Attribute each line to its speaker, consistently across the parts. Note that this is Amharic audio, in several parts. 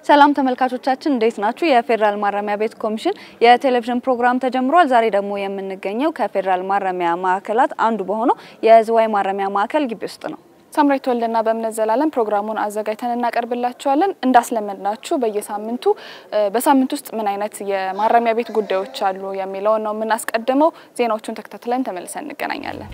Speaker 1: ሰላም ተመልካቾቻችን እንዴት ናችሁ? የፌዴራል ማረሚያ ቤት ኮሚሽን የቴሌቪዥን ፕሮግራም ተጀምሯል። ዛሬ ደግሞ የምንገኘው ከፌዴራል ማረሚያ ማዕከላት አንዱ በሆነው የዝዋይ ማረሚያ ማዕከል ግቢ ውስጥ ነው።
Speaker 2: ሳምራዊት ወልደና በእምነት ዘላለም ፕሮግራሙን አዘጋጅተን እናቀርብላችኋለን። እንዳስለመድናችሁ በየሳምንቱ በሳምንት ውስጥ ምን አይነት የማረሚያ ቤት ጉዳዮች አሉ የሚለውን ነው የምናስቀድመው። ዜናዎቹን ተከታትለን ተመልሰን እንገናኛለን።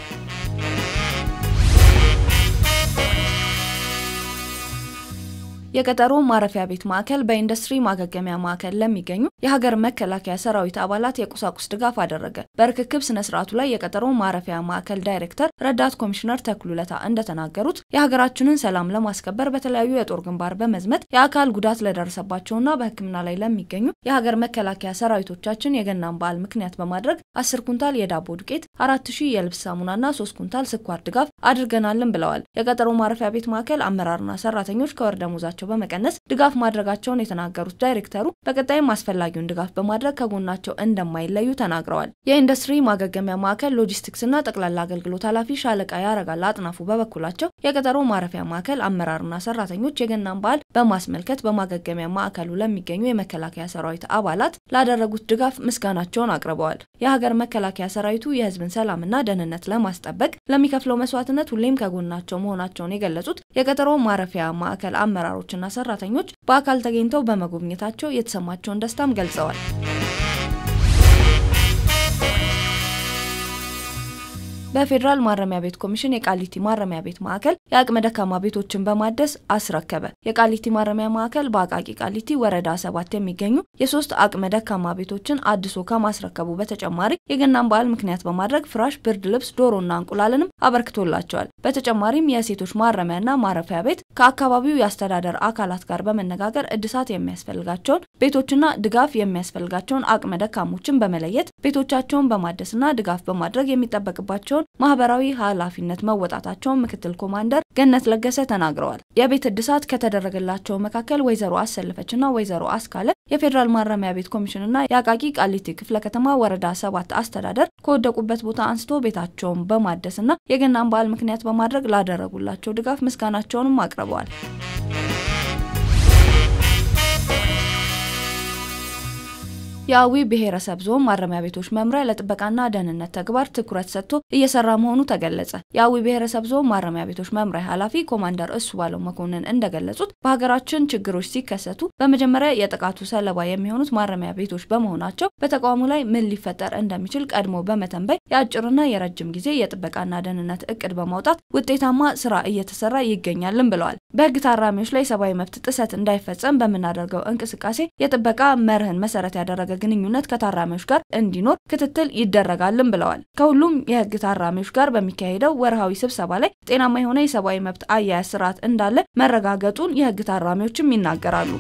Speaker 3: የቀጠሮ ማረፊያ ቤት ማዕከል በኢንዱስትሪ ማገገሚያ ማዕከል ለሚገኙ የሀገር መከላከያ ሰራዊት አባላት የቁሳቁስ ድጋፍ አደረገ። በርክክብ ስነ ስርዓቱ ላይ የቀጠሮ ማረፊያ ማዕከል ዳይሬክተር ረዳት ኮሚሽነር ተክሉለታ እንደተናገሩት የሀገራችንን ሰላም ለማስከበር በተለያዩ የጦር ግንባር በመዝመት የአካል ጉዳት ለደረሰባቸውና በሕክምና ላይ ለሚገኙ የሀገር መከላከያ ሰራዊቶቻችን የገናን በዓል ምክንያት በማድረግ አስር ኩንታል የዳቦ ዱቄት፣ አራት ሺህ የልብስ ሳሙናና ሶስት ኩንታል ስኳር ድጋፍ አድርገናልን ብለዋል። የቀጠሮ ማረፊያ ቤት ማዕከል አመራርና ሰራተኞች ከወር ደመወዛቸው በመቀነስ ድጋፍ ማድረጋቸውን የተናገሩት ዳይሬክተሩ በቀጣይም አስፈላጊውን ድጋፍ በማድረግ ከጎናቸው እንደማይለዩ ተናግረዋል። የኢንዱስትሪ ማገገሚያ ማዕከል ሎጂስቲክስና ጠቅላላ አገልግሎት ኃላፊ ሻለቃ ያረጋል አጥናፉ በበኩላቸው የቀጠሮ ማረፊያ ማዕከል አመራርና ሰራተኞች የገናን በዓል በማስመልከት በማገገሚያ ማዕከሉ ለሚገኙ የመከላከያ ሰራዊት አባላት ላደረጉት ድጋፍ ምስጋናቸውን አቅርበዋል። የሀገር መከላከያ ሰራዊቱ የህዝብን ሰላምና ደህንነት ለማስጠበቅ ለሚከፍለው መስዋዕትነት ሁሌም ከጎናቸው መሆናቸውን የገለጹት የቀጠሮ ማረፊያ ማዕከል አመራሮች እና ሰራተኞች በአካል ተገኝተው በመጎብኘታቸው የተሰማቸውን ደስታም ገልጸዋል። በፌዴራል ማረሚያ ቤት ኮሚሽን የቃሊቲ ማረሚያ ቤት ማዕከል የአቅመ ደካማ ቤቶችን በማደስ አስረከበ። የቃሊቲ ማረሚያ ማዕከል በአቃቂ ቃሊቲ ወረዳ ሰባት የሚገኙ የሶስት አቅመ ደካማ ቤቶችን አድሶ ከማስረከቡ በተጨማሪ የገናን በዓል ምክንያት በማድረግ ፍራሽ፣ ብርድ ልብስ፣ ዶሮና እንቁላልንም አበርክቶላቸዋል። በተጨማሪም የሴቶች ማረሚያና ማረፊያ ቤት ከአካባቢው የአስተዳደር አካላት ጋር በመነጋገር እድሳት የሚያስፈልጋቸውን ቤቶችና ድጋፍ የሚያስፈልጋቸውን አቅመ ደካሞችን በመለየት ቤቶቻቸውን በማደስና ድጋፍ በማድረግ የሚጠበቅባቸውን ማህበራዊ ኃላፊነት መወጣታቸውን ምክትል ኮማንደር ገነት ለገሰ ተናግረዋል። የቤት እድሳት ከተደረገላቸው መካከል ወይዘሮ አሰልፈችና ወይዘሮ አስካለ የፌዴራል ማረሚያ ቤት ኮሚሽንና የአቃቂ ቃሊቲ ክፍለ ከተማ ወረዳ ሰባት አስተዳደር ከወደቁበት ቦታ አንስቶ ቤታቸውን በማደስና የገናን በዓል ምክንያት በማድረግ ላደረጉላቸው ድጋፍ ምስጋናቸውንም አቅርበዋል። የአዊ ብሔረሰብ ዞን ማረሚያ ቤቶች መምሪያ ለጥበቃና ደህንነት ተግባር ትኩረት ሰጥቶ እየሰራ መሆኑ ተገለጸ። የአዊ ብሔረሰብ ዞን ማረሚያ ቤቶች መምሪያ ኃላፊ ኮማንደር እሱ ባለው መኮንን እንደገለጹት በሀገራችን ችግሮች ሲከሰቱ በመጀመሪያ የጥቃቱ ሰለባ የሚሆኑት ማረሚያ ቤቶች በመሆናቸው በተቋሙ ላይ ምን ሊፈጠር እንደሚችል ቀድሞ በመተንበይ የአጭርና የረጅም ጊዜ የጥበቃና ደህንነት እቅድ በማውጣት ውጤታማ ስራ እየተሰራ ይገኛልን ብለዋል። በህግ ታራሚዎች ላይ ሰብአዊ መብት ጥሰት እንዳይፈጸም በምናደርገው እንቅስቃሴ የጥበቃ መርህን መሰረት ያደረገ ግንኙነት ከታራሚዎች ጋር እንዲኖር ክትትል ይደረጋልን ብለዋል። ከሁሉም የህግ ታራሚዎች ጋር በሚካሄደው ወርሃዊ ስብሰባ ላይ ጤናማ የሆነ የሰብአዊ መብት አያያዝ ስርዓት እንዳለ መረጋገጡን የህግ ታራሚዎችም ይናገራሉ።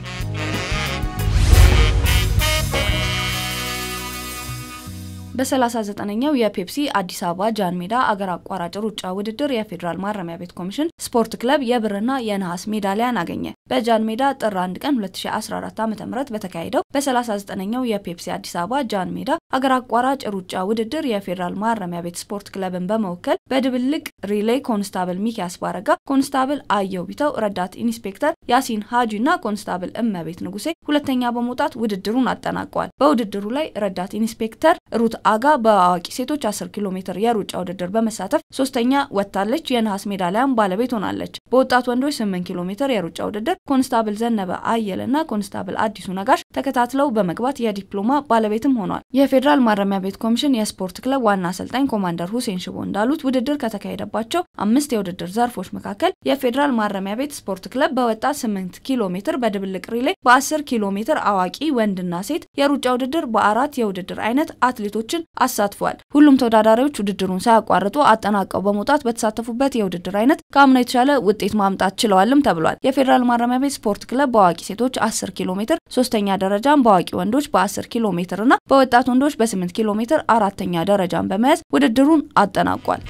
Speaker 3: በ39ኛው የፔፕሲ አዲስ አበባ ጃን ሜዳ አገር አቋራጭ ሩጫ ውድድር የፌዴራል ማረሚያ ቤት ኮሚሽን ስፖርት ክለብ የብርና የነሐስ ሜዳሊያን አገኘ። በጃን ሜዳ ጥር 1 ቀን 2014 ዓ.ም በተካሄደው በ39ኛው የፔፕሲ አዲስ አበባ ጃን ሜዳ አገር አቋራጭ ሩጫ ውድድር የፌዴራል ማረሚያ ቤት ስፖርት ክለብን በመወከል በድብልቅ ሪሌይ ኮንስታብል ሚኪያስ ባረጋ፣ ኮንስታብል አየው ቢተው፣ ረዳት ኢንስፔክተር ያሲን ሀጂ እና ኮንስታብል እመቤት ንጉሴ ሁለተኛ በመውጣት ውድድሩን አጠናቀዋል። በውድድሩ ላይ ረዳት ኢንስፔክተር ሩት አጋ በአዋቂ ሴቶች 10 ኪሎ ሜትር የሩጫ ውድድር በመሳተፍ ሶስተኛ ወጥታለች። የነሐስ ሜዳሊያም ባለቤት ሆናለች። በወጣት ወንዶች 8 ኪሎ ሜትር የሩጫ ውድድር ኮንስታብል ዘነበ አየለና ኮንስታብል አዲሱ ነጋሽ ተከታትለው በመግባት የዲፕሎማ ባለቤትም ሆኗል። የፌዴራል ማረሚያ ቤት ኮሚሽን የስፖርት ክለብ ዋና አሰልጣኝ ኮማንደር ሁሴን ሽቦ እንዳሉት ውድድር ከተካሄደባቸው አምስት የውድድር ዘርፎች መካከል የፌዴራል ማረሚያ ቤት ስፖርት ክለብ በወጣት 8 ኪሎ ሜትር በድብልቅ ሪሌ፣ በ10 ኪሎ ሜትር አዋቂ ወንድና ሴት የሩጫ ውድድር በአራት የውድድር አይነት አትሌቶችን አሳትፏል። ሁሉም ተወዳዳሪዎች ውድድሩን ሳያቋርጡ አጠናቀው በመውጣት በተሳተፉበት የውድድር አይነት ከአምና የተሻለ ውጤት ማምጣት ችለዋልም ተብሏል። የፌዴራል ማረሚያ ቤት ስፖርት ክለብ በአዋቂ ሴቶች 10 ኪሎ ሜትር ሶስተኛ ደረጃን፣ በአዋቂ ወንዶች በ10 ኪሎ ሜትር እና በወጣት ወንዶች በ8 ኪሎ ሜትር አራተኛ ደረጃን በመያዝ ውድድሩን አጠናቋል።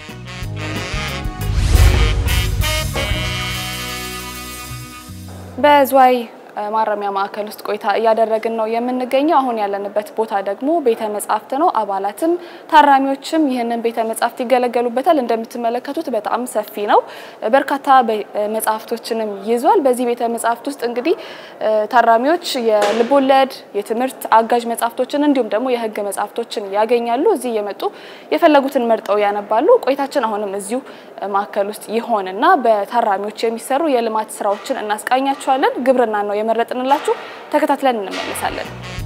Speaker 2: በዝዋይ ማረሚያ ማዕከል ውስጥ ቆይታ እያደረግን ነው የምንገኘው። አሁን ያለንበት ቦታ ደግሞ ቤተ መጻሕፍት ነው። አባላትም ታራሚዎችም ይህንን ቤተ መጻሕፍት ይገለገሉበታል። እንደምትመለከቱት በጣም ሰፊ ነው። በርካታ መጽሐፍቶችንም ይዟል። በዚህ ቤተ መጻሕፍት ውስጥ እንግዲህ ታራሚዎች የልቦለድ፣ የትምህርት አጋዥ መጽሐፍቶችን እንዲሁም ደግሞ የሕግ መጽሐፍቶችን ያገኛሉ። እዚህ እየመጡ የፈለጉትን መርጠው ያነባሉ። ቆይታችን አሁንም እዚሁ ማዕከል ውስጥ ይሆንና በታራሚዎች የሚሰሩ የልማት ስራዎችን እናስቃኛችኋለን። ግብርና ነው የመረጥንላችሁ። ተከታትለን እንመለሳለን።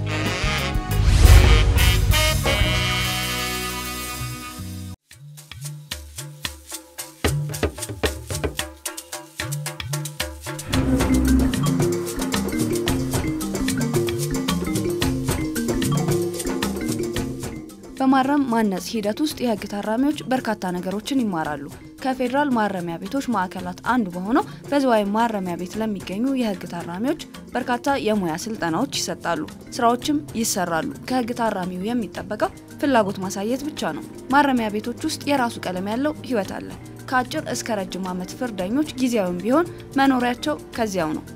Speaker 3: በማረም ማነጽ ሂደት ውስጥ የህግ ታራሚዎች በርካታ ነገሮችን ይማራሉ። ከፌዴራል ማረሚያ ቤቶች ማዕከላት አንዱ በሆነው በዝዋይ ማረሚያ ቤት ለሚገኙ የህግ ታራሚዎች በርካታ የሙያ ስልጠናዎች ይሰጣሉ፣ ስራዎችም ይሰራሉ። ከህግ ታራሚው የሚጠበቀው ፍላጎት ማሳየት ብቻ ነው። ማረሚያ ቤቶች ውስጥ የራሱ ቀለም ያለው ህይወት አለ። ከአጭር እስከ ረጅም ዓመት ፍርደኞች ጊዜያዊም ቢሆን መኖሪያቸው ከዚያው ነው።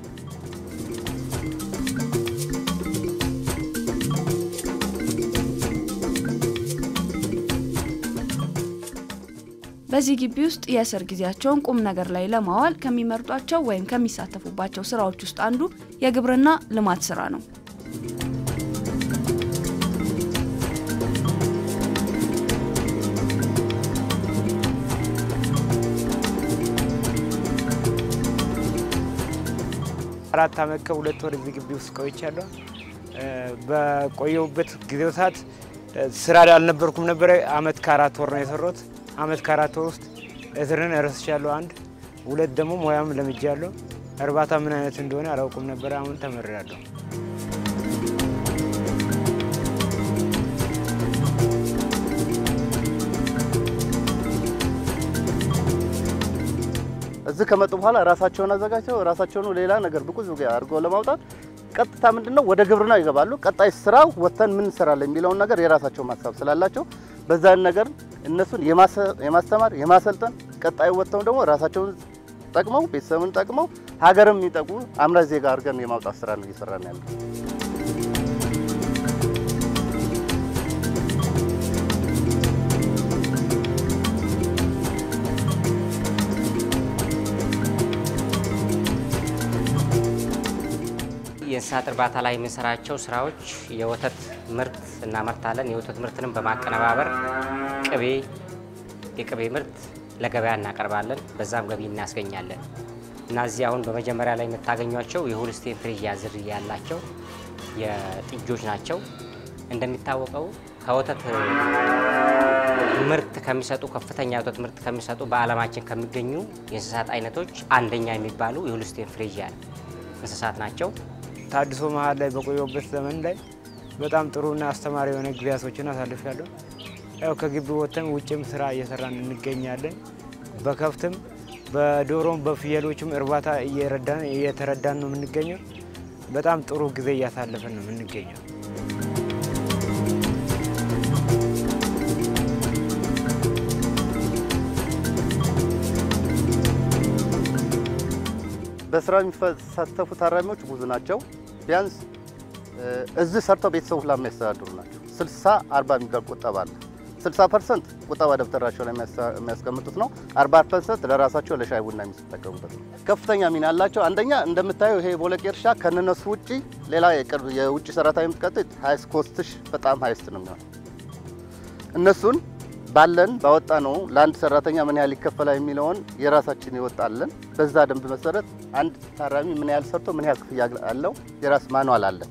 Speaker 3: በዚህ ግቢ ውስጥ የእስር ጊዜያቸውን ቁም ነገር ላይ ለማዋል ከሚመርጧቸው ወይም ከሚሳተፉባቸው ስራዎች ውስጥ አንዱ የግብርና ልማት ስራ ነው።
Speaker 4: አራት አመት ከሁለት ወር እዚህ ግቢ ውስጥ ቆይቻለሁ። በቆየሁበት ጊዜው ሰዓት ስራ አልነበርኩም ነበረ። አመት ከአራት ወር ነው የሰራሁት። አመት ከአራት ወር ውስጥ እስርን እረስቻለሁ። አንድ ሁለት ደግሞ ሙያም ለምጃለሁ። እርባታ ምን አይነት እንደሆነ አላውቅም ነበረ። አሁን ተመሪያለሁ።
Speaker 5: እዚህ ከመጡ በኋላ ራሳቸውን አዘጋጅተው ራሳቸውን ሌላ ነገር ብቁ አድርገው ለማውጣት ቀጥታ ምንድነው ወደ ግብርና ይገባሉ። ቀጣይ ስራ ወጥተን ምን እንሰራለን የሚለውን ነገር የራሳቸው ማሳብ ስላላቸው በዛን ነገር እነሱን የማስተማር የማሰልጠን ቀጣይ ወጥተው ደግሞ ራሳቸውን ጠቅመው ቤተሰብን ጠቅመው ሀገርም የሚጠቅሙ አምራች ዜጋ አድርገን የማውጣት ስራ ነው እየሰራን ያለው።
Speaker 6: የእንስሳት እርባታ ላይ የምንሰራቸው ስራዎች የወተት ምርት እናመርታለን። የወተት ምርትንም በማቀነባበር ቅቤ፣ የቅቤ ምርት ለገበያ እናቀርባለን። በዛም ገቢ እናስገኛለን እና እዚህ አሁን በመጀመሪያ ላይ የምታገኟቸው የሆልስቴን ፍሪዥያ ዝርያ ያላቸው የጥጆች ናቸው። እንደሚታወቀው ከወተት ምርት ከሚሰጡ ከፍተኛ የወተት ምርት ከሚሰጡ በዓለማችን ከሚገኙ የእንስሳት አይነቶች አንደኛ የሚባሉ የሆልስቴን ፍሪዥያን እንስሳት ናቸው።
Speaker 4: ታድሶ መሀል ላይ በቆየሁበት ዘመን ላይ በጣም ጥሩና አስተማሪ የሆነ ጊዜያቶችን አሳልፊያለሁ። ያው ከግቢ ወጥተን ውጭም ስራ እየሰራን እንገኛለን። በከብትም በዶሮም በፍየሎችም እርባታ እየረዳን እየተረዳን ነው የምንገኘው። በጣም ጥሩ ጊዜ እያሳለፈን ነው የምንገኘው።
Speaker 5: በስራ የሚሳተፉ ታራሚዎች ብዙ ናቸው። ቢያንስ እዚህ ሰርተው ቤተሰቡ ሁላ የሚያስተዳድሩ ናቸው። 60 40 የሚባል ቁጠባ አለ። 60 ፐርሰንት ቁጠባ ደብተራቸው ላይ የሚያስቀምጡት ነው። 40 ፐርሰንት ለራሳቸው ለሻይ ቡና የሚጠቀሙበት ነው። ከፍተኛ ሚና አላቸው። አንደኛ እንደምታየው ይሄ ቦለቄ እርሻ ከነነሱ ውጪ ሌላ የቅርብ የውጭ ሰራተኛ የምትቀጥል ሀይስ ኮስትሽ በጣም ሀይስት ነው የሚሆነው። እነሱን ባለን ባወጣ ነው ለአንድ ሰራተኛ ምን ያህል ይከፈላል የሚለውን የራሳችን ይወጣለን። በዛ ደንብ መሰረት አንድ ታራሚ ምን ያህል ሰርቶ ምን ያህል ክፍያ አለው የራስ ማኗል አለ።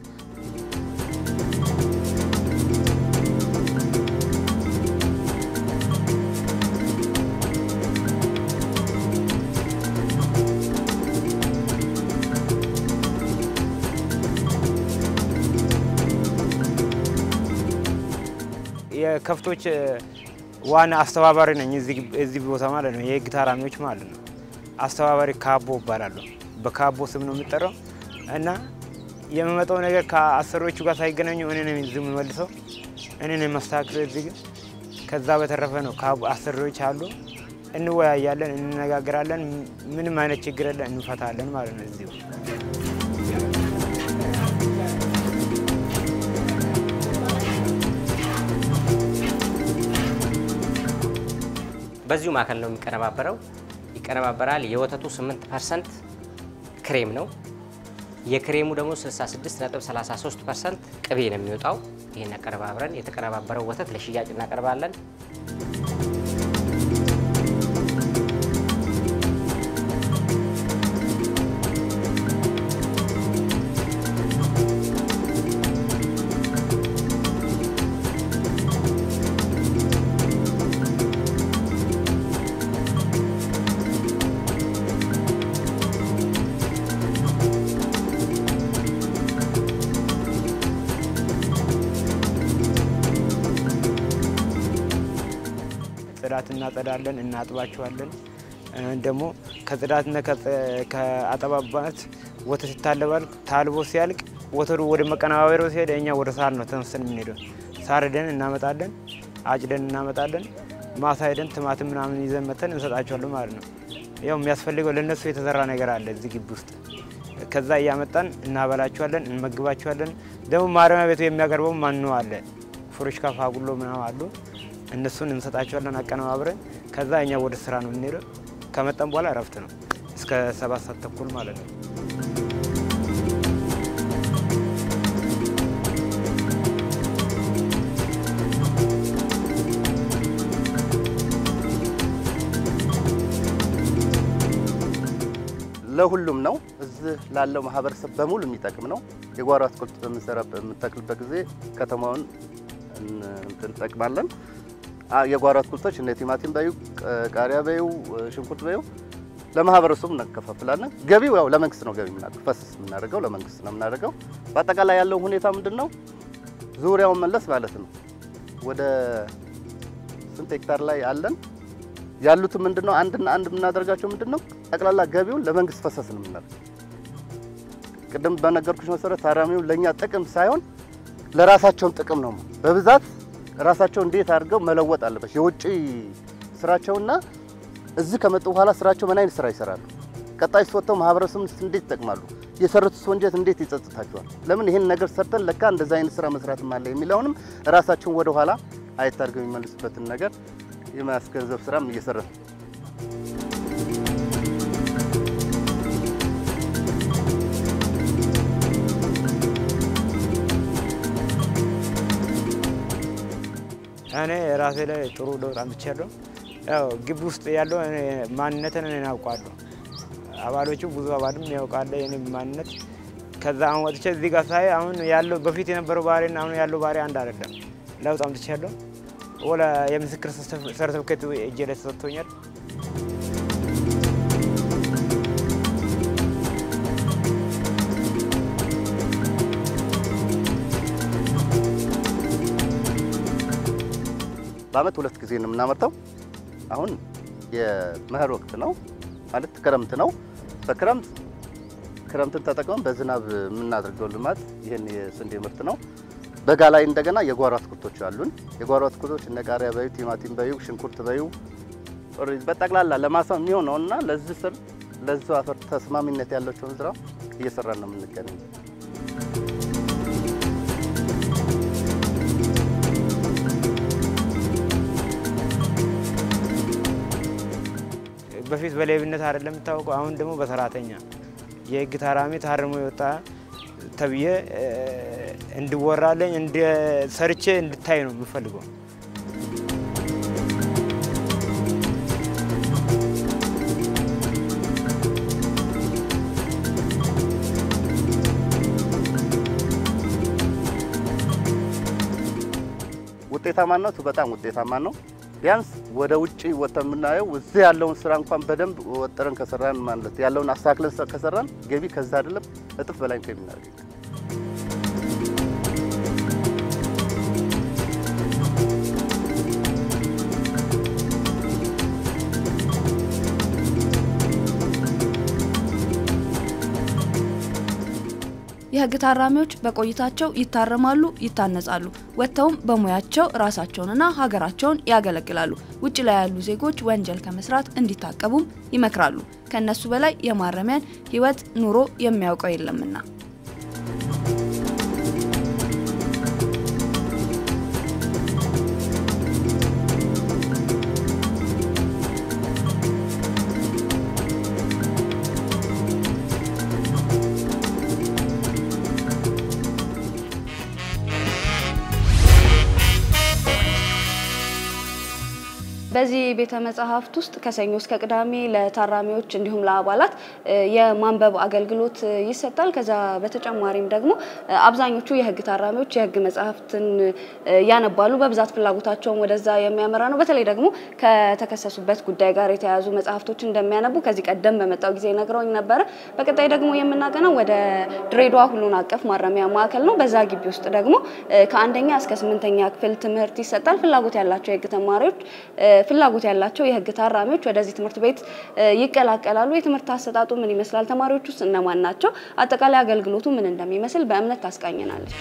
Speaker 4: የከብቶች ዋና አስተባባሪ ነኝ እዚህ ቦታ ማለት ነው። የህግ ታራሚዎች ማለት ነው። አስተባባሪ ካቦ እባላለሁ። በካቦ ስም ነው የምጠራው እና የሚመጣው ነገር ከአሰሪዎቹ ጋር ሳይገናኙ እኔ ነኝ እዚህ የምመልሰው እኔ ነኝ የማስተካክለው እዚህ ግን ከዛ በተረፈ ነው አሰሪዎች አሉ፣ እንወያያለን፣ እንነጋገራለን። ምንም አይነት ችግር የለን፣ እንፈታለን ማለት ነው እዚሁ
Speaker 6: በዚሁ ማዕከል ነው የሚቀነባበረው ይቀነባበራል። የወተቱ 8 ፐርሰንት ክሬም ነው። የክሬሙ ደግሞ 66.33 ፐርሰንት ቅቤ ነው የሚወጣው። ይህን አቀነባብረን የተቀነባበረው ወተት ለሽያጭ እናቀርባለን።
Speaker 4: ጽዳት እናጸዳለን፣ እናጥባቸዋለን። ደግሞ ከጽዳትና ከአጠባባት ወተት ይታለባል። ታልቦ ሲያልቅ ወተቱ ወደ መቀነባበሪያው ሲሄድ እኛ ወደ ሳር ነው ተነስተን የምንሄደው። ሳር ሄደን እናመጣለን፣ አጭደን እናመጣለን። ማሳ ሄደን ትማትም ምናምን ይዘን መተን እንሰጣቸዋለን ማለት ነው። ያው የሚያስፈልገው ለእነሱ የተዘራ ነገር አለ እዚህ ግቢ ውስጥ። ከዛ እያመጣን እናበላቸዋለን፣ እንመግባቸዋለን። ደግሞ ማረሚያ ቤቱ የሚያቀርበው ማን አለ ፍሩሽካ ፋጉሎ ምናምን አሉ እነሱን እንሰጣቸዋለን አቀነባብረን። ከዛ እኛ ወደ ስራ ነው የምንሄደው። ከመጠን በኋላ እረፍት ነው እስከ ሰባት ሰዓት ተኩል ማለት ነው።
Speaker 5: ለሁሉም ነው። እዚህ ላለው ማህበረሰብ በሙሉ የሚጠቅም ነው። የጓሮ አትክልት በምንሰራ በምንተክልበት ጊዜ ከተማውን እንጠቅማለን። የጓሮ አትክልቶች እነ ቲማቲም በዩ፣ ቃሪያ በዩ፣ ሽንኩርት በዩ ለማህበረሰቡ እናከፋፍላለን። ገቢው ያው ለመንግስት ነው ገቢ የምናደርገው፣ ፈስስ የምናደርገው ለመንግስት ነው የምናደርገው። በአጠቃላይ ያለው ሁኔታ ምንድን ነው? ዙሪያውን መለስ ማለት ነው። ወደ ስንት ሄክታር ላይ አለን ያሉትም ምንድን ነው አንድና አንድ የምናደርጋቸው ምንድን ነው ጠቅላላ ገቢውን ለመንግስት ፈሰስ ነው የምናደርገው። ቅድም በነገርኩሽ መሰረት ታራሚው ለእኛ ጥቅም ሳይሆን ለራሳቸውን ጥቅም ነው በብዛት ራሳቸው እንዴት አድርገው መለወጥ አለበት። የውጭ ስራቸውና እዚህ ከመጡ በኋላ ስራቸው ምን አይነት ስራ ይሰራሉ፣ ቀጣይ ወጥተው ማህበረሰቡን እንዴት ይጠቅማሉ፣ የሰሩት ወንጀል እንዴት ይጸጽታቸዋል፣ ለምን ይህን ነገር ሰርተን ለካ እንደዛ አይነት ስራ መስራትም አለ የሚለውንም ራሳቸውን ወደ ኋላ አየት አድርገው የሚመልሱበትን ነገር የማስገንዘብ ስራም እየሰራ ነው።
Speaker 4: እኔ ራሴ ላይ ጥሩ ለውጥ አምጥቻለሁ። ያው ግቢ ውስጥ ያለው እኔ ማንነትን እኔ አውቃለሁ። አባሎቹ ብዙ አባልም ያውቃለ የኔ ማንነት። ከዛ አሁን ወጥቼ እዚህ ጋር ሳይ አሁን ያለው በፊት የነበረው ባህሪና አሁን ያለው ባህሪ አንድ አይደለም። ለውጥ አምጥቻለሁ። ወላ የምስክር ሰርተፍኬት እጄ ላይ ተሰጥቶኛል።
Speaker 5: በአመት ሁለት ጊዜ ነው የምናመርተው። አሁን የመኸር ወቅት ነው ማለት ክረምት ነው። በክረምት ክረምትን ተጠቅመን በዝናብ የምናደርገው ልማት ይህን የስንዴ ምርት ነው። በጋ ላይ እንደገና የጓሮ አትክልቶች አሉን። የጓሮ አትክልቶች እነ ቃሪያ በዩ፣ ቲማቲም በዩ፣ ሽንኩርት በዩ በጠቅላላ ለማሳ የሚሆነውና ለዚህ ስር ለዚህ አፈር ተስማሚነት ያላቸውን ስራ እየሰራን ነው የምንገኘው።
Speaker 4: በፊት በሌብነት አይደለም የምታወቀው፣ አሁን ደግሞ በሰራተኛ የህግ ታራሚ ታርሞ የወጣ ተብዬ እንድወራለኝ ሰርቼ እንድታይ ነው የምፈልገው።
Speaker 5: ውጤታማነቱ በጣም ውጤታማ ነው። ቢያንስ ወደ ውጭ ወጥተን የምናየው እዚህ ያለውን ስራ እንኳን በደንብ ወጥረን ከሰራን ማለት ያለውን አስተካክለን ከሰራን ገቢ ከዛ አይደለም እጥፍ በላይ ከምናገኝ
Speaker 3: የህግ ታራሚዎች በቆይታቸው ይታረማሉ፣ ይታነጻሉ። ወጥተውም በሙያቸው ራሳቸውንና ሀገራቸውን ያገለግላሉ። ውጭ ላይ ያሉ ዜጎች ወንጀል ከመስራት እንዲታቀቡም ይመክራሉ። ከእነሱ በላይ የማረሚያን ህይወት ኑሮ የሚያውቀው የለምና።
Speaker 1: በዚህ ቤተ መጽሐፍት ውስጥ ከሰኞ እስከ ቅዳሜ ለታራሚዎች እንዲሁም ለአባላት የማንበብ አገልግሎት ይሰጣል። ከዛ በተጨማሪም ደግሞ አብዛኞቹ የህግ ታራሚዎች የህግ መጽሐፍትን ያነባሉ። በብዛት ፍላጎታቸውን ወደዛ የሚያመራ ነው። በተለይ ደግሞ ከተከሰሱበት ጉዳይ ጋር የተያያዙ መጽሐፍቶች እንደሚያነቡ ከዚህ ቀደም በመጣው ጊዜ ነግረውኝ ነበረ። በቀጣይ ደግሞ የምናገነው ወደ ድሬዳዋ ሁሉን አቀፍ ማረሚያ ማዕከል ነው። በዛ ግቢ ውስጥ ደግሞ ከአንደኛ እስከ ስምንተኛ ክፍል ትምህርት ይሰጣል። ፍላጎት ያላቸው የህግ ተማሪዎች ፍላጎት ያላቸው የህግ ታራሚዎች ወደዚህ ትምህርት ቤት ይቀላቀላሉ። የትምህርት አሰጣጡ ምን ይመስላል? ተማሪዎች ውስጥ እነማን ናቸው? አጠቃላይ አገልግሎቱ ምን እንደሚመስል በእምነት ታስቃኘናለች።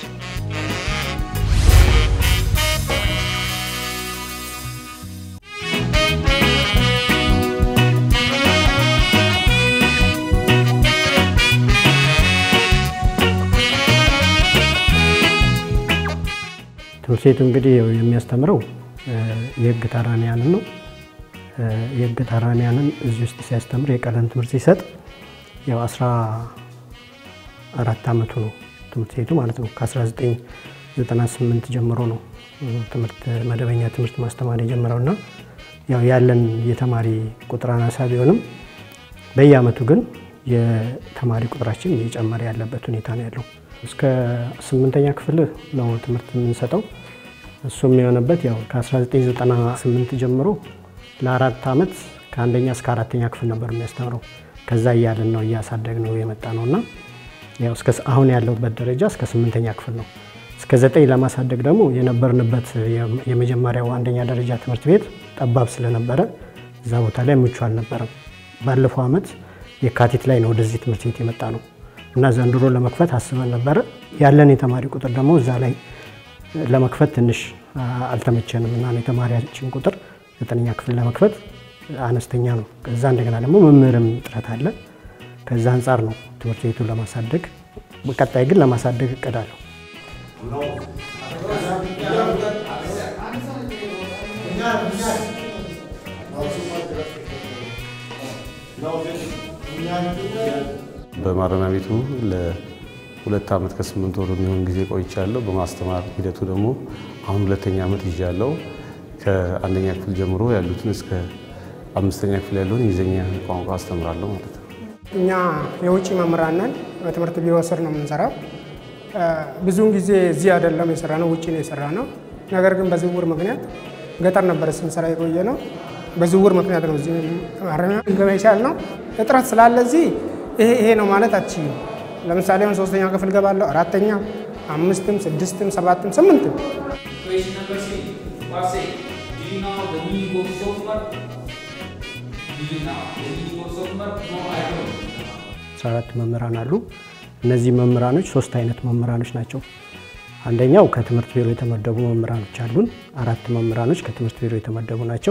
Speaker 7: ትምህርት ቤቱ እንግዲህ የሚያስተምረው የህግ ታራሚያንን ነው። የህግ ታራሚያንን እዚህ ውስጥ ሲያስተምር የቀለም ትምህርት ሲሰጥ ያው አስራ አራት አመቱ ነው ትምህርት ቤቱ ማለት ነው። ከ1998 ጀምሮ ነው ትምህርት መደበኛ ትምህርት ማስተማር የጀመረው እና ያው ያለን የተማሪ ቁጥር አናሳ ቢሆንም በየአመቱ ግን የተማሪ ቁጥራችን እየጨመረ ያለበት ሁኔታ ነው ያለው። እስከ ስምንተኛ ክፍል ነው ትምህርት የምንሰጠው። እሱም የሆነበት ያው ከ1998 ጀምሮ ለአራት ዓመት ከአንደኛ እስከ አራተኛ ክፍል ነበር የሚያስተምረው። ከዛ እያልን ነው እያሳደግ ነው የመጣ ነው እና ያው እስከ አሁን ያለውበት ደረጃ እስከ ስምንተኛ ክፍል ነው። እስከ ዘጠኝ ለማሳደግ ደግሞ የነበርንበት የመጀመሪያው አንደኛ ደረጃ ትምህርት ቤት ጠባብ ስለነበረ እዛ ቦታ ላይ ምቹ አልነበረም። ባለፈው ዓመት የካቲት ላይ ነው ወደዚህ ትምህርት ቤት የመጣ ነው እና ዘንድሮ ለመክፈት አስበን ነበረ። ያለን የተማሪ ቁጥር ደግሞ እዛ ላይ ለመክፈት ትንሽ አልተመቸንም እና የተማሪያችን ቁጥር ዘጠነኛ ክፍል ለመክፈት አነስተኛ ነው። ከዛ እንደገና ደግሞ መምህርም እጥረት አለ። ከዛ አንጻር ነው ትምህርት ቤቱን ለማሳደግ በቀጣይ ግን ለማሳደግ እቅዳለሁ።
Speaker 8: በማረሚያ ቤቱ ለሁለት ዓመት ከስምንት ወር የሚሆን ጊዜ ቆይቻለሁ። በማስተማር ሂደቱ ደግሞ አሁን ሁለተኛ ዓመት ይዣለሁ። ከአንደኛ ክፍል ጀምሮ ያሉትን እስከ አምስተኛ ክፍል ያለውን የእንግሊዝኛ ቋንቋ አስተምራለሁ ማለት ነው።
Speaker 9: እኛ የውጭ መምህራን ነን። በትምህርት ቢሮ ስር ነው የምንሰራው። ብዙውን ጊዜ እዚህ አይደለም የሰራ ነው፣ ውጭ ነው የሰራ ነው። ነገር ግን በዝውውር ምክንያት ገጠር ነበረ ስንሰራ የቆየ ነው። በዝውውር ምክንያት ነው እዚህ ማረሚያ ገባ ይቻል ነው። እጥረት ስላለ እዚህ ይሄ ይሄ ነው ማለት አትችይም። ለምሳሌ አሁን ሶስተኛ ክፍል ገባለሁ፣ አራተኛ፣ አምስትም፣ ስድስትም፣ ሰባትም፣ ስምንትም
Speaker 7: አስራ አራት መምህራን አሉ። እነዚህ መምህራኖች ሶስት አይነት መምህራኖች ናቸው። አንደኛው ከትምህርት ቢሮ የተመደቡ መምህራኖች አሉን። አራት መምህራኖች ከትምህርት ቢሮ የተመደቡ ናቸው።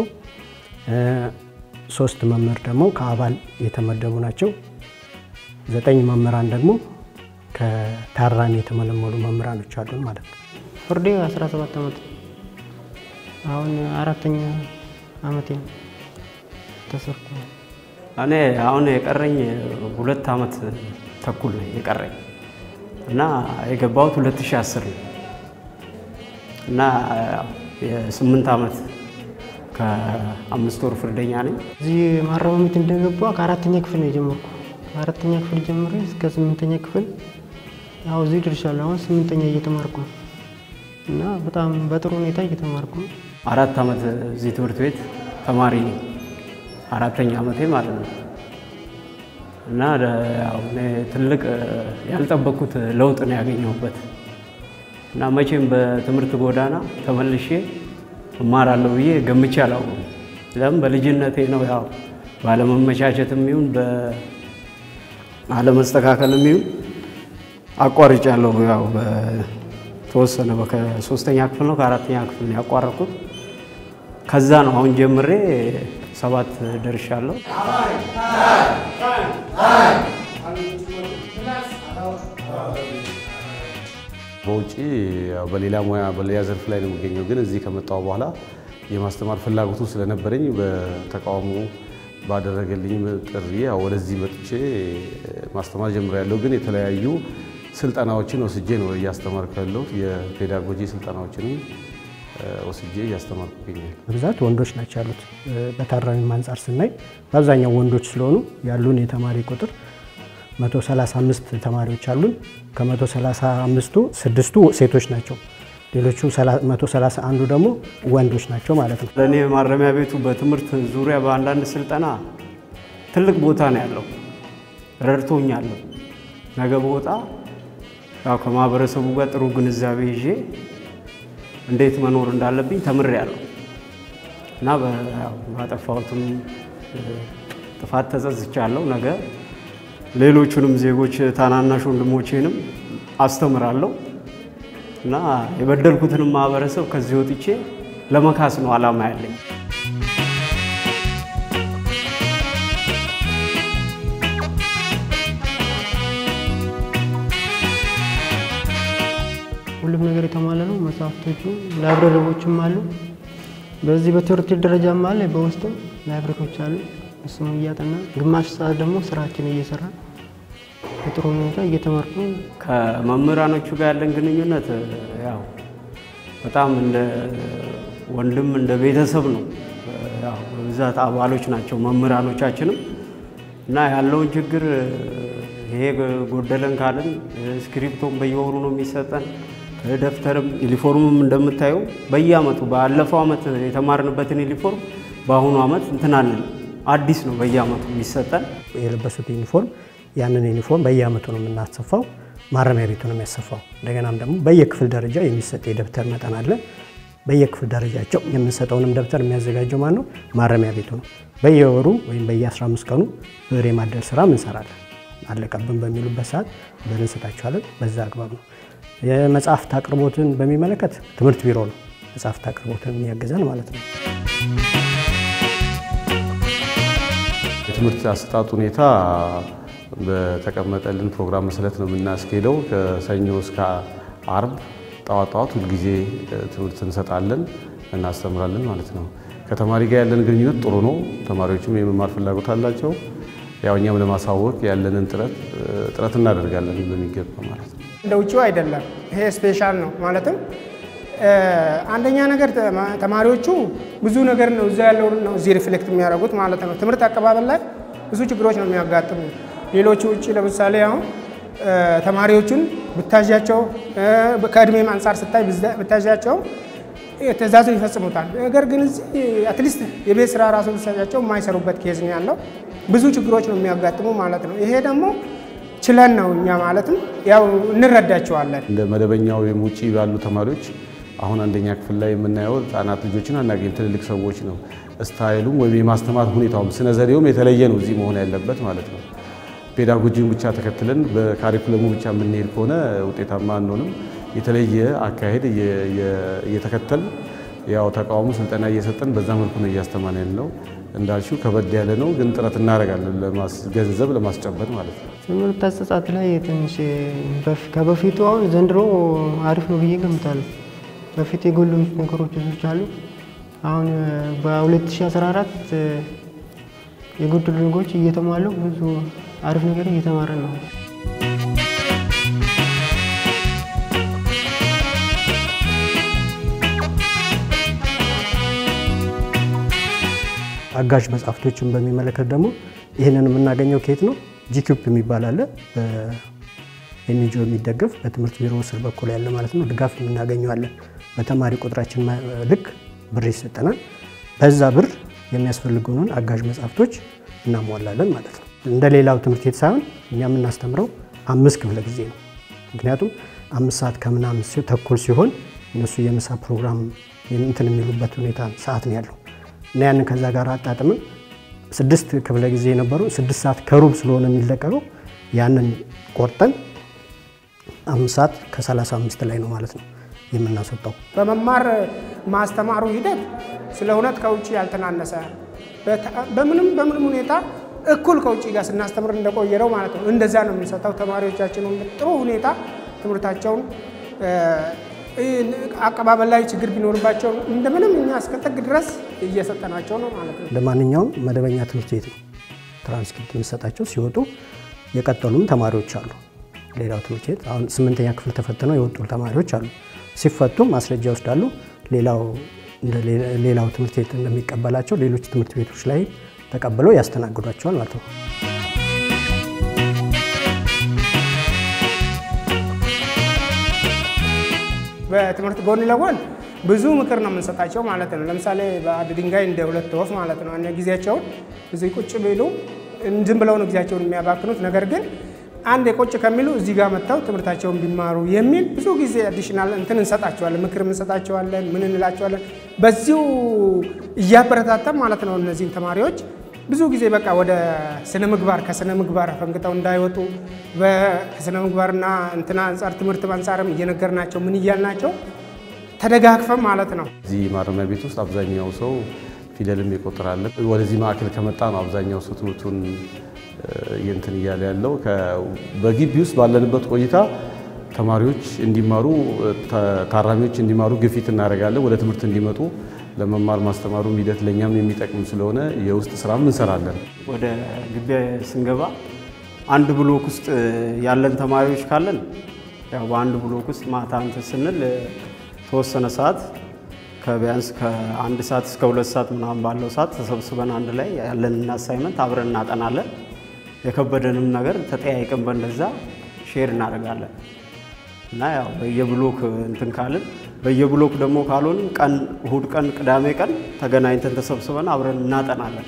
Speaker 7: ሶስት መምህር ደግሞ ከአባል የተመደቡ ናቸው። ዘጠኝ መምህራን ደግሞ ከታራሚ የተመለመሉ መምህራኖች አሉን ማለት ነው።
Speaker 10: ፍርዴ 17 ዓመት አሁን አራተኛ ዓመቴ ነው ተሰርኩ።
Speaker 11: እኔ አሁን የቀረኝ ሁለት ዓመት ተኩል ነው የቀረኝ እና የገባሁት 2010 ነው እና የስምንት ዓመት ከአምስት ወር ፍርደኛ ነኝ።
Speaker 10: እዚህ ማረሚያ ቤት እንደገባ ከአራተኛ ክፍል ነው የጀመርኩ። ከአራተኛ ክፍል ጀምሬ እስከ ስምንተኛ ክፍል ያው እዚህ ደርሻለሁ። አሁን ስምንተኛ እየተማርኩ ነው እና በጣም በጥሩ ሁኔታ እየተማርኩ ነው።
Speaker 11: አራት ዓመት እዚህ ትምህርት ቤት ተማሪ ነኝ። አራተኛ ዓመቴ ማለት ነው እና ያው እኔ ትልቅ ያልጠበቅኩት ለውጥ ነው ያገኘሁበት እና መቼም በትምህርት ጎዳና ተመልሼ እማራለሁ ብዬ ገምቼ አላውቅም። ለምን በልጅነቴ ነው ያው ባለመመቻቸትም ይሁን ባለመስተካከልም ይሁን አቋርጫለሁ። ያው በተወሰነ ከሶስተኛ ክፍል ነው ከአራተኛ ክፍል ነው ያቋረጥኩት። ከዛ ነው አሁን ጀምሬ ሰባት ደርሻለሁ።
Speaker 8: በውጭ ያው በሌላ ሙያ በሌላ ዘርፍ ላይ ነው የሚገኘው። ግን እዚህ ከመጣሁ በኋላ የማስተማር ፍላጎቱ ስለነበረኝ በተቃውሞ ባደረገልኝ ጥሪ ያው ወደዚህ መጥቼ ማስተማር ጀምሬያለሁ። ግን የተለያዩ ስልጠናዎችን ወስጄ ነው እያስተማርኩ ያለሁት። የፔዳጎጂ ስልጠናዎችንም ወስጄ እያስተማርኩ ይገኛል።
Speaker 7: በብዛት ወንዶች ናቸው ያሉት። በታራሚም አንጻር ስናይ በአብዛኛው ወንዶች ስለሆኑ ያሉን የተማሪ ቁጥር 135 ተማሪዎች አሉን። ከ135ቱ ስድስቱ ሴቶች ናቸው። ሌሎቹ 131ዱ ደግሞ ወንዶች ናቸው ማለት ነው።
Speaker 11: ለእኔ ማረሚያ ቤቱ በትምህርት ዙሪያ በአንዳንድ ስልጠና ትልቅ ቦታ ነው ያለው። ረድቶኛለሁ። ነገ በወጣ ያው ከማህበረሰቡ ጋር ጥሩ ግንዛቤ ይዤ እንዴት መኖር እንዳለብኝ ተምሬያለሁ እና ባጠፋሁትም ጥፋት ተጸጽቻለሁ። ነገ ሌሎቹንም ዜጎች ታናናሽ ወንድሞቼንም አስተምራለሁ እና የበደልኩትንም ማህበረሰብ ከዚህ ወጥቼ ለመካስ ነው ዓላማ ያለኝ።
Speaker 10: ሁሉም ነገር የተሟላ ነው። መጽሐፍቶቹ ላይብረሪዎችም አሉ። በዚህ በትምህርት ቤት ደረጃም አለ፣ በውስጥም ላይብረሪዎች አሉ። እሱም እያጠና ግማሽ ሰዓት ደግሞ ስራችን እየሰራ በጥሩ ሁኔታ እየተማርኩ
Speaker 11: ከመምህራኖቹ ጋር ያለን ግንኙነት ያው በጣም እንደ ወንድም እንደ ቤተሰብ ነው። ያው በብዛት አባሎች ናቸው መምህራኖቻችንም እና ያለውን ችግር ይሄ ጎደለን ካልን ስክሪፕቶም በየወሩ ነው የሚሰጠን። ደብተርም ዩኒፎርምም እንደምታየው በየአመቱ ባለፈው አመት የተማርንበትን ዩኒፎርም በአሁኑ አመት እንትናለን አዲስ ነው በየአመቱ የሚሰጠን።
Speaker 7: የለበሱት ዩኒፎርም ያንን ዩኒፎርም በየአመቱ ነው የምናሰፋው። ማረሚያ ቤቱ ነው የሚያሰፋው። እንደገናም ደግሞ በየክፍል ደረጃ የሚሰጥ የደብተር መጠን አለ። በየክፍል ደረጃቸው የምንሰጠውንም ደብተር የሚያዘጋጀው ማን ነው? ማረሚያ ቤቱ ነው። በየወሩ ወይም በየ15 ቀኑ ብር የማደል ስራ እንሰራለን። አለቀብን በሚሉበት ሰዓት ብር እንሰጣቸዋለን። በዛ አግባብ ነው። የመጽሐፍት አቅርቦትን በሚመለከት ትምህርት ቢሮ ነው መጽሐፍት አቅርቦትን የሚያግዘን ማለት ነው።
Speaker 8: የትምህርት አሰጣጥ ሁኔታ በተቀመጠልን ፕሮግራም መሰረት ነው የምናስኬደው። ከሰኞ እስከ አርብ ጠዋት ጠዋት ሁልጊዜ ትምህርት እንሰጣለን፣ እናስተምራለን ማለት ነው። ከተማሪ ጋር ያለን ግንኙነት ጥሩ ነው። ተማሪዎችም የመማር ፍላጎት አላቸው። ያው እኛም ለማሳወቅ ያለንን ጥረት ጥረት እናደርጋለን በሚገባ ማለት ነው።
Speaker 9: እንደ ውጭው አይደለም። ይሄ ስፔሻል ነው ማለትም አንደኛ ነገር ተማሪዎቹ ብዙ ነገር ነው እዛ ያለው ነው እዚህ ሪፍሌክት የሚያደርጉት ማለት ነው። ትምህርት አቀባበል ላይ ብዙ ችግሮች ነው የሚያጋጥሙ። ሌሎቹ ውጭ ለምሳሌ አሁን ተማሪዎቹን ብታዣቸው ከእድሜም አንጻር ስታይ ብታዣቸው ትእዛዙ ይፈጽሙታል። ነገር ግን እዚህ አትሊስት የቤት ስራ ራሱ ብታዣቸው የማይሰሩበት ኬዝ ነው ያለው። ብዙ ችግሮች ነው የሚያጋጥሙ ማለት ነው። ይሄ ደግሞ ችለን ነው እኛ ማለትም ያው እንረዳቸዋለን።
Speaker 8: እንደ መደበኛው ወይም ውጭ ባሉ ተማሪዎች አሁን አንደኛ ክፍል ላይ የምናየው ህጻናት ልጆችን አናገኝ፣ ትልልቅ ሰዎች ነው። ስታይሉም ወይም የማስተማር ሁኔታውም ስነ ዘዴውም የተለየ ነው እዚህ መሆን ያለበት ማለት ነው። ፔዳጎጂውን ብቻ ተከትለን በካሪኩለሙ ብቻ የምንሄድ ከሆነ ውጤታማ አንሆንም። የተለየ አካሄድ እየተከተል ያው ተቃውሞ ስልጠና እየሰጠን በዛ መልኩ ነው እያስተማን ያለው። እንዳልሽው ከበድ ያለ ነው፣ ግን ጥረት እናደርጋለን ገንዘብ ለማስጨበጥ ማለት ነው።
Speaker 10: ትምህርት አሰጣጥ ላይ ትንሽ ከበፊቱ አሁን ዘንድሮ አሪፍ ነው ብዬ ገምታለሁ። በፊት የጎሉ ነገሮች ብዙዎች አሉ። አሁን በ2014 የጎደሉ ነገሮች እየተሟሉ ብዙ አሪፍ ነገር እየተማረ ነው።
Speaker 7: አጋዥ መጽሐፍቶችን በሚመለከት ደግሞ ይህንን የምናገኘው ከየት ነው? ጂኪዩፕ የሚባል አለ በኤንጂኦ የሚደገፍ በትምህርት ቢሮ ስር በኩል ያለ ማለት ነው። ድጋፍ የምናገኘዋለን። በተማሪ ቁጥራችን ልክ ብር ይሰጠናል። በዛ ብር የሚያስፈልጉንን አጋዥ መጽሐፍቶች እናሟላለን ማለት ነው። እንደ ሌላው ትምህርት ቤት ሳይሆን እኛ የምናስተምረው አምስት ክፍለ ጊዜ ነው። ምክንያቱም አምስት ሰዓት ከምናምን ተኩል ሲሆን እነሱ የምሳ ፕሮግራም እንትን የሚሉበት ሁኔታ ሰዓት ነው ያለው እና ያንን ከዛ ጋር አጣጥምን ስድስት ክፍለ ጊዜ የነበሩ ስድስት ሰዓት ከሩብ ስለሆነ የሚለቀቀው ያንን ቆርጠን አምስት ሰዓት ከሰላሳ አምስት ላይ ነው ማለት ነው የምናስወጣው።
Speaker 9: በመማር ማስተማሩ ሂደት ስለ እውነት ከውጭ ያልተናነሰ በምንም በምንም ሁኔታ እኩል ከውጭ ጋር ስናስተምር እንደቆየረው ማለት ነው። እንደዛ ነው የምንሰጠው። ተማሪዎቻችን ጥሩ ሁኔታ ትምህርታቸውን አቀባበል ላይ ችግር ቢኖርባቸው እንደምንም እኛ እስከ ጥግ ድረስ እየሰጠናቸው ነው ማለት ነው።
Speaker 7: እንደ ማንኛውም መደበኛ ትምህርት ቤት ነው ትራንስክሪፕት የምንሰጣቸው። ሲወጡ የቀጠሉም ተማሪዎች አሉ። ሌላው ትምህርት ቤት አሁን ስምንተኛ ክፍል ተፈትነው የወጡ ተማሪዎች አሉ። ሲፈቱ ማስረጃ ይወስዳሉ። ሌላው እንደ ሌላው ትምህርት ቤት እንደሚቀበላቸው ሌሎች ትምህርት ቤቶች ላይ ተቀብለው ያስተናግዷቸዋል ማለት ነው።
Speaker 9: በትምህርት ጎን ለጎን ብዙ ምክር ነው የምንሰጣቸው ማለት ነው። ለምሳሌ በአንድ ድንጋይ እንደ ሁለት ወፍ ማለት ነው። እነ ጊዜያቸውን እዚህ ቁጭ ቢሉ ዝም ብለው ነው ጊዜያቸውን የሚያባክኑት። ነገር ግን አንድ የቆጭ ከሚሉ እዚህ ጋር መጥተው ትምህርታቸውን ቢማሩ የሚል ብዙ ጊዜ አዲሽናል እንትን እንሰጣቸዋለን፣ ምክር እንሰጣቸዋለን፣ ምን እንላቸዋለን። በዚሁ እያበረታታም ማለት ነው እነዚህን ተማሪዎች ብዙ ጊዜ በቃ ወደ ስነ ምግባር ከስነ ምግባር ፈንግጠው እንዳይወጡ ከስነ ምግባርና እንትና አንጻር ትምህርት አንጻርም እየነገርናቸው ምን እያልናቸው ተደጋግፈን ማለት ነው።
Speaker 8: እዚህ ማረሚያ ቤት ውስጥ አብዛኛው ሰው ፊደልም ይቆጥራል። ወደዚህ ማዕከል ከመጣ ነው አብዛኛው ሰው ትምህርቱን እንትን እያለ ያለው። በግቢ ውስጥ ባለንበት ቆይታ ተማሪዎች እንዲማሩ፣ ታራሚዎች እንዲማሩ ግፊት እናደርጋለን። ወደ ትምህርት እንዲመጡ ለመማር ማስተማሩ ሂደት ለእኛም የሚጠቅም ስለሆነ የውስጥ ስራም እንሰራለን።
Speaker 11: ወደ ግቢ ስንገባ አንድ ብሎክ ውስጥ ያለን ተማሪዎች ካለን ያው በአንድ ብሎክ ውስጥ ማታ እንትን ስንል ተወሰነ ሰዓት ከቢያንስ ከአንድ ሰዓት እስከ ሁለት ሰዓት ምናምን ባለው ሰዓት ተሰብስበን አንድ ላይ ያለንን አሳይመንት አብረን እናጠናለን። የከበደንም ነገር ተጠያይቀን በእንደዛ ሼር እናደርጋለን እና ያው በየብሎክ እንትን ካልን በየብሎክ ደግሞ ካልሆንም ቀን እሁድ ቀን ቅዳሜ ቀን ተገናኝተን ተሰብስበን አብረን እናጠናለን።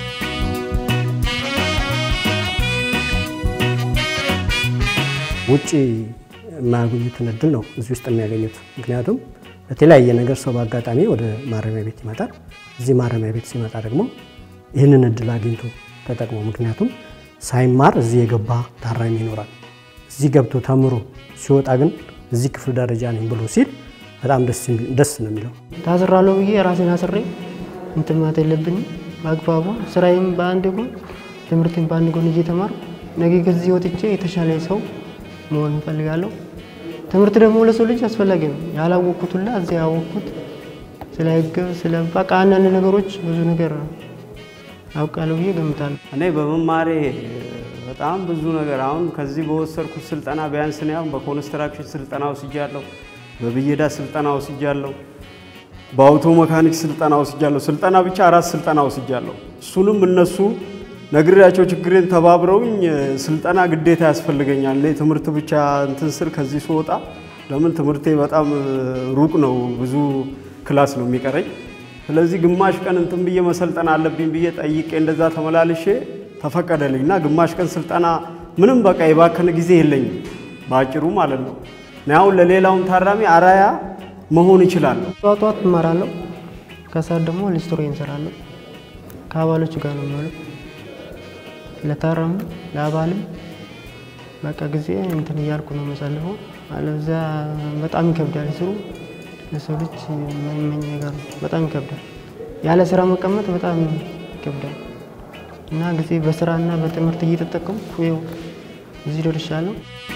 Speaker 7: ውጭ የማያገኙትን እድል ነው እዚህ ውስጥ የሚያገኙት። ምክንያቱም በተለያየ ነገር ሰው በአጋጣሚ ወደ ማረሚያ ቤት ይመጣል። እዚህ ማረሚያ ቤት ሲመጣ ደግሞ ይህንን እድል አግኝቶ ተጠቅሞ ምክንያቱም ሳይማር እዚህ የገባ ታራሚ ይኖራል። እዚህ ገብቶ ተምሮ ሲወጣ ግን እዚህ ክፍል ደረጃ ነኝ ብሎ ሲል በጣም ደስ ነው የሚለው።
Speaker 10: ታስራለሁ ብዬ ራሴን አስሬ እንትን ማለት የለብኝም። በአግባቡ ስራዬም በአንድ ጎን ትምህርትን በአንድ ጎን እየተማርኩ ነገ ከዚህ ወጥቼ የተሻለ ሰው መሆን እፈልጋለሁ። ትምህርት ደግሞ ለሰው ልጅ አስፈላጊ ነው። ያላወቅኩት ሁላ እዚያ ያወቅኩት ስለ ሕግ ስለ በቃ አንዳንድ ነገሮች ብዙ ነገር አውቃለሁ ብዬ ገምታለሁ።
Speaker 11: እኔ በመማሬ በጣም ብዙ ነገር አሁን ከዚህ በወሰድኩት ስልጠና ቢያንስ እኔ አሁን በኮንስትራክሽን ስልጠና ወስጃለሁ፣ በብየዳ ስልጠና ወስጃለሁ፣ በአውቶ መካኒክ ስልጠና ወስጃለሁ። ስልጠና ብቻ አራት ስልጠና ወስጃለሁ። እሱንም እነሱ ነግሬያቸው ችግሬን ተባብረውኝ ስልጠና ግዴታ ያስፈልገኛል። እኔ ትምህርት ብቻ እንትን ስል ከዚህ ስወጣ ለምን ትምህርቴ በጣም ሩቅ ነው፣ ብዙ ክላስ ነው የሚቀረኝ። ስለዚህ ግማሽ ቀን እንትን ብዬ መሰልጠን አለብኝ ብዬ ጠይቄ እንደዛ ተመላልሼ ተፈቀደልኝ እና ግማሽ ቀን ስልጠና ምንም በቃ የባከነ ጊዜ የለኝም በአጭሩ ማለት ነው። እኔ አሁን ለሌላውን ታራሚ አራያ መሆን ይችላለሁ።
Speaker 10: ጠዋት ጠዋት እማራለሁ፣ ከሰዓት ደግሞ ሊስትሮ እንሰራለሁ። ከአባሎች ጋር ነው የሚሆነው ለታረሙ ለአባልም በቃ ጊዜ እንትን እያልኩ ነው መሳልፈው። አለበዚያ በጣም ይከብዳል። ስሩ ለሰው ልጅ የማይመኝ ነገር ነው። በጣም ይከብዳል። ያለ ስራ መቀመጥ በጣም ይከብዳል እና ጊዜ በስራና በትምህርት እየተጠቀምኩ ይኸው እዚህ ደርሻለሁ።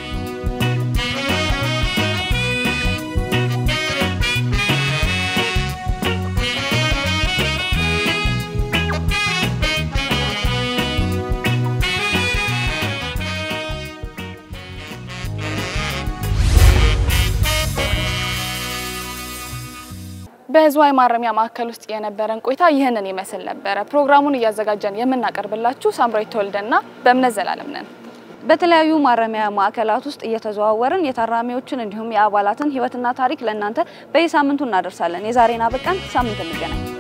Speaker 2: በህዝባዊ ማረሚያ ማዕከል ውስጥ የነበረን ቆይታ ይህንን ይመስል ነበረ። ፕሮግራሙን እያዘጋጀን የምናቀርብላችሁ ሳምራዊት ተወልደና በእምነት ዘላለም ነን።
Speaker 1: በተለያዩ ማረሚያ ማዕከላት ውስጥ እየተዘዋወርን የታራሚዎችን እንዲሁም የአባላትን ህይወትና ታሪክ ለእናንተ በየሳምንቱ እናደርሳለን። የዛሬን አበቃን። ሳምንት እንገናኝ።